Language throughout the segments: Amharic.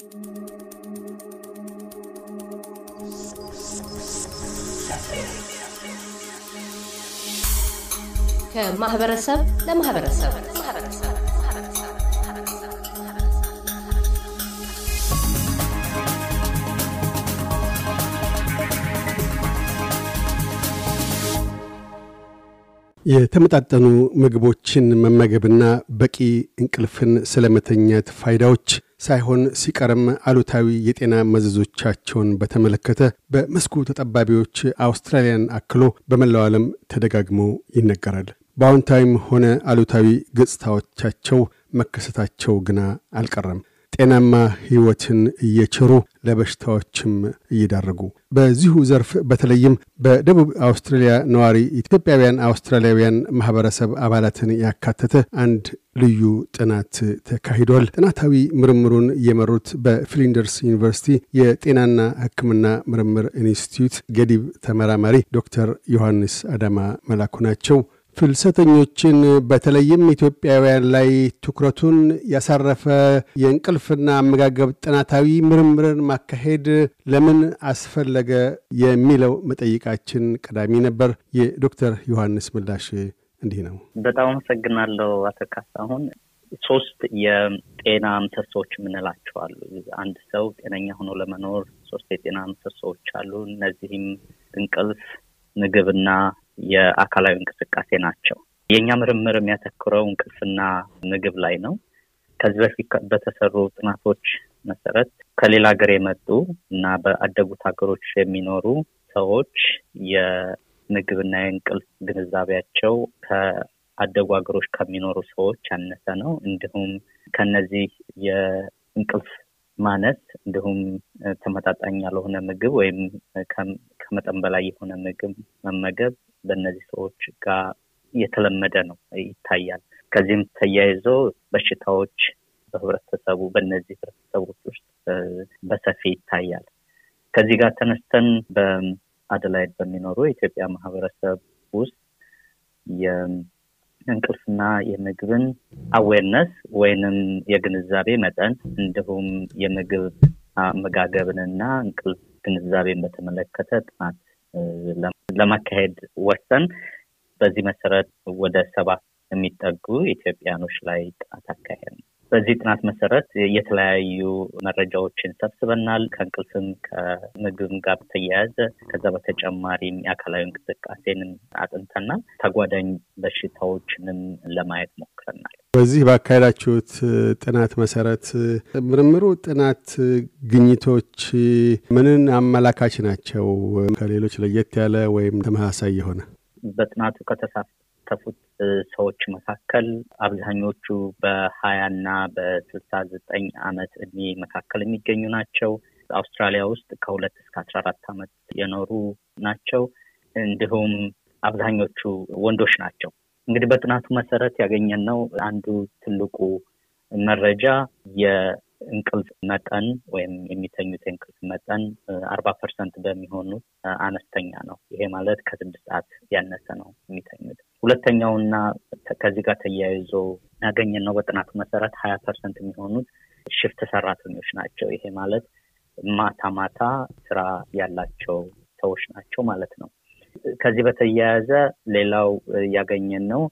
ከማህበረሰብ ለማህበረሰብ የተመጣጠኑ ምግቦችን መመገብና በቂ እንቅልፍን ስለመተኛት ፋይዳዎች ሳይሆን ሲቀርም አሉታዊ የጤና መዘዞቻቸውን በተመለከተ በመስኩ ተጠባቢዎች አውስትራሊያን አክሎ በመላው ዓለም ተደጋግሞ ይነገራል። በአዎንታዊም ሆነ አሉታዊ ገጽታዎቻቸው መከሰታቸው ግና አልቀረም። ጤናማ ሕይወትን እየቸሩ ለበሽታዎችም እየዳረጉ በዚሁ ዘርፍ በተለይም በደቡብ አውስትራሊያ ነዋሪ ኢትዮጵያውያን አውስትራሊያውያን ማህበረሰብ አባላትን ያካተተ አንድ ልዩ ጥናት ተካሂዷል። ጥናታዊ ምርምሩን የመሩት በፍሊንደርስ ዩኒቨርሲቲ የጤናና ሕክምና ምርምር ኢንስቲትዩት ገዲብ ተመራማሪ ዶክተር ዮሐንስ አዳማ መላኩ ናቸው። ፍልሰተኞችን በተለይም ኢትዮጵያውያን ላይ ትኩረቱን ያሳረፈ የእንቅልፍና አመጋገብ ጥናታዊ ምርምርን ማካሄድ ለምን አስፈለገ የሚለው መጠይቃችን ቀዳሚ ነበር። የዶክተር ዮሐንስ ምላሽ እንዲህ ነው። በጣም አመሰግናለሁ አቶ ካሳሁን። ሶስት የጤና ምሰሶዎች የምንላቸው አሉ። አንድ ሰው ጤነኛ ሆኖ ለመኖር ሶስት የጤና ምሰሶዎች አሉ። እነዚህም እንቅልፍ፣ ምግብና የአካላዊ እንቅስቃሴ ናቸው። የእኛ ምርምር የሚያተኩረው እንቅልፍና ምግብ ላይ ነው። ከዚህ በፊት በተሰሩ ጥናቶች መሰረት ከሌላ ሀገር የመጡ እና በአደጉት ሀገሮች የሚኖሩ ሰዎች የምግብና የእንቅልፍ ግንዛቤያቸው ከአደጉ ሀገሮች ከሚኖሩ ሰዎች ያነሰ ነው። እንዲሁም ከነዚህ የእንቅልፍ ማነስ እንዲሁም ተመጣጣኝ ያልሆነ ምግብ ወይም ከመጠን በላይ የሆነ ምግብ መመገብ በእነዚህ ሰዎች ጋር የተለመደ ነው ይታያል። ከዚህም ተያይዞ በሽታዎች በህብረተሰቡ በእነዚህ ህብረተሰቦች ውስጥ በሰፊ ይታያል። ከዚህ ጋር ተነስተን በአደላይድ በሚኖሩ የኢትዮጵያ ማህበረሰብ ውስጥ የእንቅልፍና የምግብን አዌርነስ ወይንም የግንዛቤ መጠን እንዲሁም የምግብ አመጋገብንና እንቅልፍ ግንዛቤን በተመለከተ ጥናት ለማካሄድ ወሰን በዚህ መሰረት ወደ ሰባት የሚጠጉ ኢትዮጵያኖች ላይ ጥናት አካሄድ ነው። በዚህ ጥናት መሰረት የተለያዩ መረጃዎችን ሰብስበናል። ከእንቅልፍም ከምግብም ጋር በተያያዘ ከዛ በተጨማሪም የአካላዊ እንቅስቃሴንም አጥንተናል። ተጓዳኝ በሽታዎችንም ለማየት ሞክረናል። በዚህ ባካሄዳችሁት ጥናት መሰረት ምርምሩ ጥናት ግኝቶች ምንን አመላካች ናቸው? ከሌሎች ለየት ያለ ወይም ተመሳሳይ የሆነ በጥናቱ ከተሳተፉት ሰዎች መካከል አብዛኞቹ በሀያና በስልሳ ዘጠኝ አመት እድሜ መካከል የሚገኙ ናቸው። አውስትራሊያ ውስጥ ከሁለት እስከ አስራ አራት አመት የኖሩ ናቸው። እንዲሁም አብዛኞቹ ወንዶች ናቸው። እንግዲህ በጥናቱ መሰረት ያገኘነው አንዱ ትልቁ መረጃ የእንቅልፍ መጠን ወይም የሚተኙት የእንቅልፍ መጠን አርባ ፐርሰንት በሚሆኑት አነስተኛ ነው። ይሄ ማለት ከስድስት ሰዓት ያነሰ ነው የሚተኙት። ሁለተኛውና ከዚህ ጋር ተያይዞ ያገኘነው በጥናቱ መሰረት ሀያ ፐርሰንት የሚሆኑት ሽፍት ሰራተኞች ናቸው። ይሄ ማለት ማታ ማታ ስራ ያላቸው ሰዎች ናቸው ማለት ነው። ከዚህ በተያያዘ ሌላው ያገኘን ነው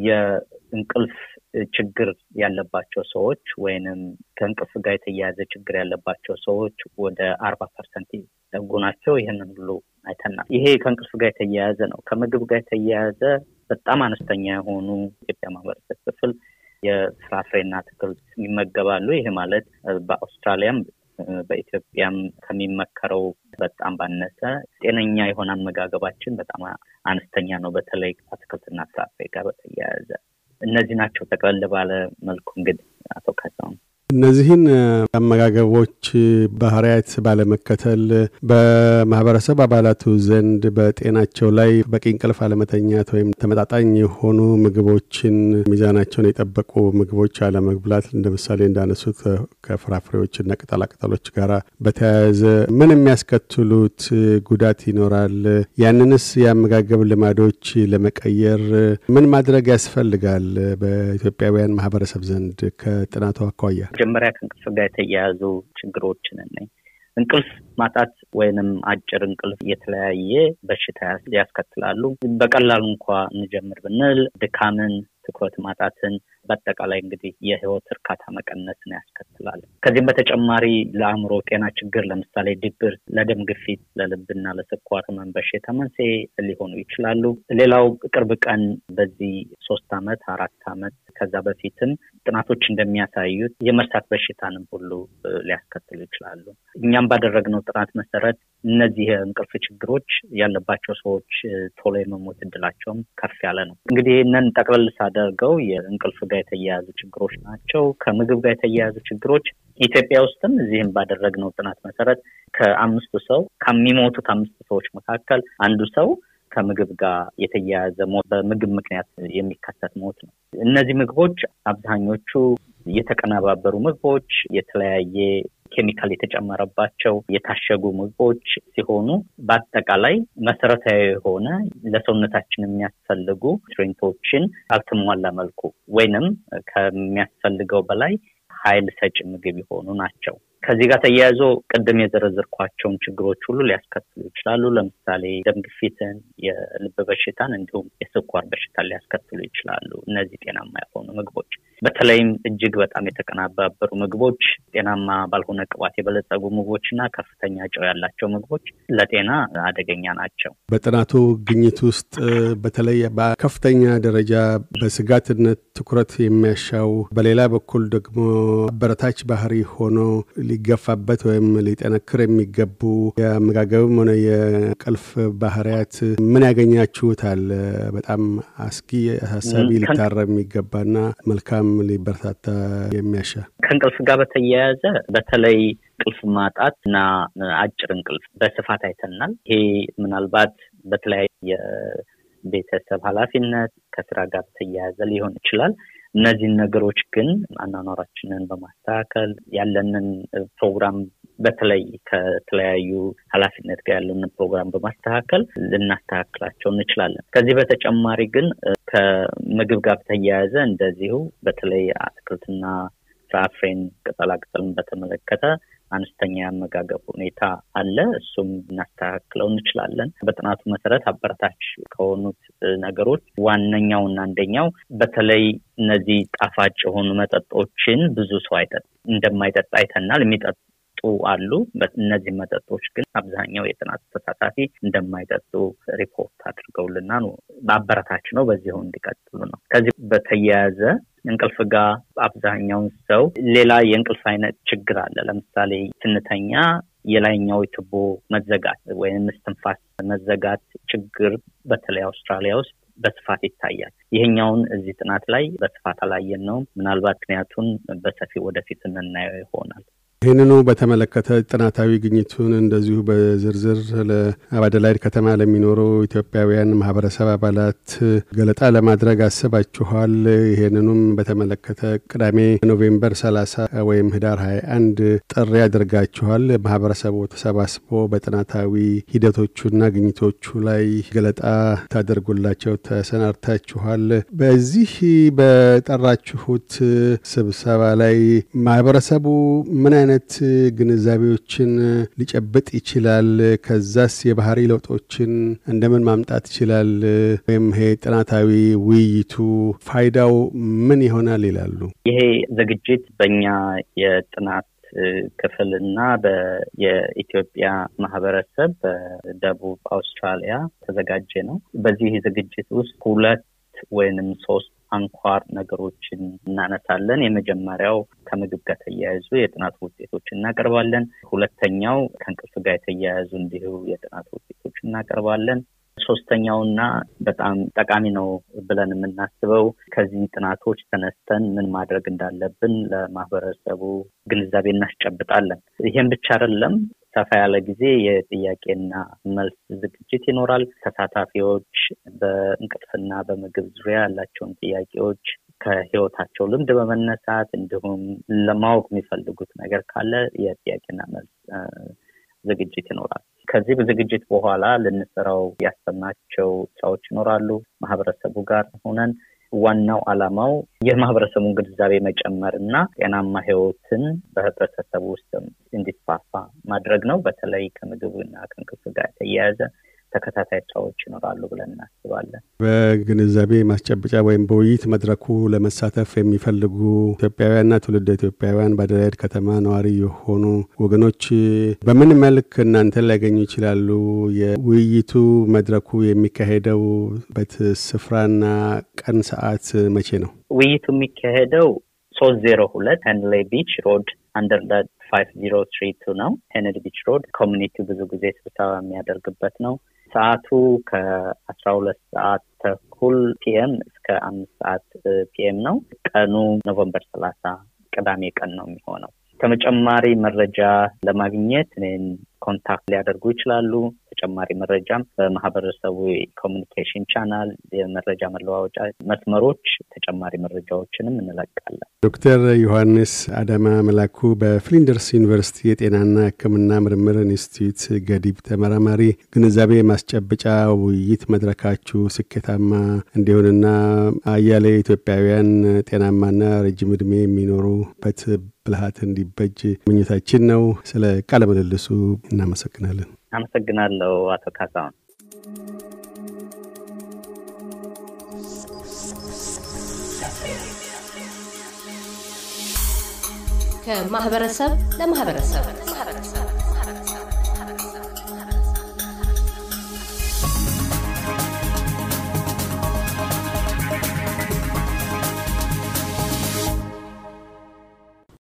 የእንቅልፍ ችግር ያለባቸው ሰዎች ወይንም ከእንቅልፍ ጋር የተያያዘ ችግር ያለባቸው ሰዎች ወደ አርባ ፐርሰንት ይጠጉ ናቸው። ይህንን ሁሉ አይተናል። ይሄ ከእንቅልፍ ጋር የተያያዘ ነው። ከምግብ ጋር የተያያዘ በጣም አነስተኛ የሆኑ ኢትዮጵያ ማህበረሰብ ክፍል የፍራፍሬና አትክልት ይመገባሉ። ይሄ ማለት በአውስትራሊያም በኢትዮጵያም ከሚመከረው በጣም ባነሰ ጤነኛ የሆነ አመጋገባችን በጣም አነስተኛ ነው። በተለይ አትክልትና ፍራፍሬ ጋር በተያያዘ እነዚህ ናቸው። ጠቅለል ባለ መልኩ እንግዲህ አቶ ካሳሁን እነዚህን አመጋገቦች ባህሪያት ባለመከተል በማህበረሰብ አባላቱ ዘንድ በጤናቸው ላይ በቂ እንቅልፍ አለመተኛት ወይም ተመጣጣኝ የሆኑ ምግቦችን ሚዛናቸውን የጠበቁ ምግቦች አለመብላት እንደ ምሳሌ እንዳነሱት ከፍራፍሬዎችና ቅጠላቅጠሎች ጋር በተያያዘ ምን የሚያስከትሉት ጉዳት ይኖራል? ያንንስ የአመጋገብ ልማዶች ለመቀየር ምን ማድረግ ያስፈልጋል? በኢትዮጵያውያን ማህበረሰብ ዘንድ ከጥናቱ አኳያ መጀመሪያ ከእንቅልፍ ጋር የተያያዙ ችግሮችን ነኝ። እንቅልፍ ማጣት ወይንም አጭር እንቅልፍ የተለያየ በሽታ ያስከትላሉ። በቀላሉ እንኳ እንጀምር ብንል ድካምን፣ ትኩረት ማጣትን በአጠቃላይ እንግዲህ የህይወት እርካታ መቀነስን ያስከትላል። ከዚህም በተጨማሪ ለአእምሮ ጤና ችግር ለምሳሌ ድብር፣ ለደም ግፊት፣ ለልብና ለስኳር ህመም በሽታ መንስኤ ሊሆኑ ይችላሉ። ሌላው ቅርብ ቀን በዚህ ሶስት አመት አራት አመት ከዛ በፊትም ጥናቶች እንደሚያሳዩት የመርሳት በሽታንም ሁሉ ሊያስከትሉ ይችላሉ። እኛም ባደረግነው ጥናት መሰረት እነዚህ የእንቅልፍ ችግሮች ያለባቸው ሰዎች ቶሎ የመሞት እድላቸውም ከፍ ያለ ነው። እንግዲህ ይህንን ጠቅለል ሳደርገው የእንቅልፍ ጋር የተያያዙ ችግሮች ናቸው። ከምግብ ጋር የተያያዙ ችግሮች ኢትዮጵያ ውስጥም እዚህም ባደረግነው ጥናት መሰረት ከአምስቱ ሰው ከሚሞቱት አምስት ሰዎች መካከል አንዱ ሰው ከምግብ ጋር የተያያዘ ሞት በምግብ ምክንያት የሚከሰት ሞት ነው። እነዚህ ምግቦች አብዛኞቹ የተቀነባበሩ ምግቦች፣ የተለያየ ኬሚካል የተጨመረባቸው የታሸጉ ምግቦች ሲሆኑ በአጠቃላይ መሰረታዊ የሆነ ለሰውነታችን የሚያስፈልጉ ኒውትሪንቶችን ባልተሟላ መልኩ ወይንም ከሚያስፈልገው በላይ ኃይል ሰጪ ምግብ የሆኑ ናቸው። ከዚህ ጋር ተያይዞ ቅድም የዘረዘርኳቸውን ችግሮች ሁሉ ሊያስከትሉ ይችላሉ። ለምሳሌ ደም ግፊትን፣ የልብ በሽታን እንዲሁም የስኳር በሽታን ሊያስከትሉ ይችላሉ። እነዚህ ጤናማ የሆኑ ምግቦች በተለይም እጅግ በጣም የተቀናባበሩ ምግቦች፣ ጤናማ ባልሆነ ቅባት የበለጸጉ ምግቦች እና ከፍተኛ ጨው ያላቸው ምግቦች ለጤና አደገኛ ናቸው። በጥናቱ ግኝት ውስጥ በተለይ በከፍተኛ ደረጃ በስጋትነት ትኩረት የሚያሻው በሌላ በኩል ደግሞ አበረታች ባህሪ ሆኖ ሊገፋበት ወይም ሊጠነክር የሚገቡ የአመጋገብም ሆነ የእንቅልፍ ባህሪያት ምን ያገኛችሁታል? በጣም አስጊ አሳሳቢ ሊታረም የሚገባና መልካም ሊበረታታ የሚያሻ ከእንቅልፍ ጋር በተያያዘ በተለይ እንቅልፍ ማጣት እና አጭር እንቅልፍ በስፋት አይተናል። ይሄ ምናልባት በተለያየ የቤተሰብ ኃላፊነት ከስራ ጋር በተያያዘ ሊሆን ይችላል። እነዚህን ነገሮች ግን አኗኗራችንን በማስተካከል ያለንን ፕሮግራም በተለይ ከተለያዩ ኃላፊነት ጋር ያለንን ፕሮግራም በማስተካከል ልናስተካክላቸው እንችላለን። ከዚህ በተጨማሪ ግን ከምግብ ጋር በተያያዘ እንደዚሁ በተለይ አትክልትና ፍራፍሬን፣ ቅጠላቅጠልን በተመለከተ አነስተኛ የአመጋገብ ሁኔታ አለ። እሱም እናስተካክለው እንችላለን። በጥናቱ መሰረት አበረታች ከሆኑት ነገሮች ዋነኛውና አንደኛው በተለይ እነዚህ ጣፋጭ የሆኑ መጠጦችን ብዙ ሰው አይጠጥ እንደማይጠጣ አይተናል። የሚጠጡ አሉ። እነዚህ መጠጦች ግን አብዛኛው የጥናቱ ተሳታፊ እንደማይጠጡ ሪፖርት አድርገውልና ነው። በአበረታች ነው። በዚሁ እንዲቀጥሉ ነው። ከዚህ በተያያዘ እንቅልፍ ጋር አብዛኛውን ሰው ሌላ የእንቅልፍ አይነት ችግር አለ። ለምሳሌ ስንተኛ የላይኛው ቱቦ መዘጋት ወይም እስትንፋስ መዘጋት ችግር በተለይ አውስትራሊያ ውስጥ በስፋት ይታያል። ይሄኛውን እዚህ ጥናት ላይ በስፋት አላየን ነው። ምናልባት ምክንያቱን በሰፊ ወደፊት የምናየው ይሆናል። ይህንኑ በተመለከተ ጥናታዊ ግኝቱን እንደዚሁ በዝርዝር ለአባደላይድ ከተማ ለሚኖሩ ኢትዮጵያውያን ማህበረሰብ አባላት ገለጣ ለማድረግ አስባችኋል። ይህንኑም በተመለከተ ቅዳሜ ኖቬምበር 30 ወይም ህዳር 21 ጥሪ አድርጋችኋል። ማህበረሰቡ ተሰባስቦ በጥናታዊ ሂደቶቹና ግኝቶቹ ላይ ገለጣ ታደርጉላቸው ተሰናድታችኋል። በዚህ በጠራችሁት ስብሰባ ላይ ማህበረሰቡ ምን አይነት አይነት ግንዛቤዎችን ሊጨብጥ ይችላል? ከዛስ የባህሪ ለውጦችን እንደምን ማምጣት ይችላል? ወይም ይሄ ጥናታዊ ውይይቱ ፋይዳው ምን ይሆናል ይላሉ? ይሄ ዝግጅት በእኛ የጥናት ክፍል እና የኢትዮጵያ ማህበረሰብ በደቡብ አውስትራሊያ ተዘጋጀ ነው። በዚህ ዝግጅት ውስጥ ሁለት ወይንም ሶስት አንኳር ነገሮችን እናነሳለን። የመጀመሪያው ከምግብ ጋር ተያያዙ የጥናት ውጤቶች እናቀርባለን። ሁለተኛው ከእንቅልፍ ጋር የተያያዙ እንዲሁ የጥናት ውጤቶች እናቀርባለን። ሶስተኛውና በጣም ጠቃሚ ነው ብለን የምናስበው ከዚህ ጥናቶች ተነስተን ምን ማድረግ እንዳለብን ለማህበረሰቡ ግንዛቤ እናስጨብጣለን። ይህም ብቻ አይደለም። ሰፋ ያለ ጊዜ የጥያቄና መልስ ዝግጅት ይኖራል። ተሳታፊዎች በእንቅልፍና በምግብ ዙሪያ ያላቸውን ጥያቄዎች ከህይወታቸው ልምድ በመነሳት እንዲሁም ለማወቅ የሚፈልጉት ነገር ካለ የጥያቄና መልስ ዝግጅት ይኖራል። ከዚህ ዝግጅት በኋላ ልንሰራው ያሰብናቸው ስራዎች ይኖራሉ። ማህበረሰቡ ጋር ሆነን ዋናው ዓላማው የማህበረሰቡን ግንዛቤ መጨመር እና ጤናማ ህይወትን በህብረተሰቡ ውስጥ እንዲስፋፋ ማድረግ ነው። በተለይ ከምግብና ከእንቅልፍ ጋር የተያያዘ ተከታታይ ስራዎች ይኖራሉ ብለን እናስባለን። በግንዛቤ ማስጨበጫ ወይም በውይይት መድረኩ ለመሳተፍ የሚፈልጉ ኢትዮጵያውያንና ትውልደ ኢትዮጵያውያን በአደላይድ ከተማ ነዋሪ የሆኑ ወገኖች በምን መልክ እናንተን ሊያገኙ ይችላሉ? የውይይቱ መድረኩ የሚካሄደውበት ስፍራና ቀን ሰዓት መቼ ነው? ውይይቱ የሚካሄደው ሶስት ዜሮ ሁለት ሄንሌ ቢች ሮድ አንደርዳድ ፋይቭ ዚሮ ትሪ ቱ ነው። ሄንድ ቢች ሮድ ኮሚኒቲው ብዙ ጊዜ ስብሰባ የሚያደርግበት ነው። ሰዓቱ ከአስራ ሁለት ሰዓት ተኩል ፒኤም እስከ አምስት ሰዓት ፒኤም ነው። ቀኑ ኖቨምበር ሰላሳ ቅዳሜ ቀን ነው የሚሆነው። ተጨማሪ መረጃ ለማግኘት እኔን ኮንታክት ሊያደርጉ ይችላሉ። ተጨማሪ መረጃም በማህበረሰቡ ኮሚኒኬሽን ቻናል፣ የመረጃ መለዋወጫ መስመሮች ተጨማሪ መረጃዎችንም እንለቃለን። ዶክተር ዮሐንስ አዳማ መላኩ በፍሊንደርስ ዩኒቨርሲቲ የጤናና ሕክምና ምርምር ኢንስቲትዩት ገዲብ ተመራማሪ፣ ግንዛቤ ማስጨበጫ ውይይት መድረካችሁ ስኬታማ እንዲሆንና አያሌ ኢትዮጵያውያን ጤናማና ረጅም ዕድሜ የሚኖሩበት ብልሃት እንዲበጅ ምኞታችን ነው። ስለ ቃለ ምልልሱ እናመሰግናለን። አመሰግናለሁ አቶ ካሳሁን። ከማህበረሰብ ለማህበረሰብ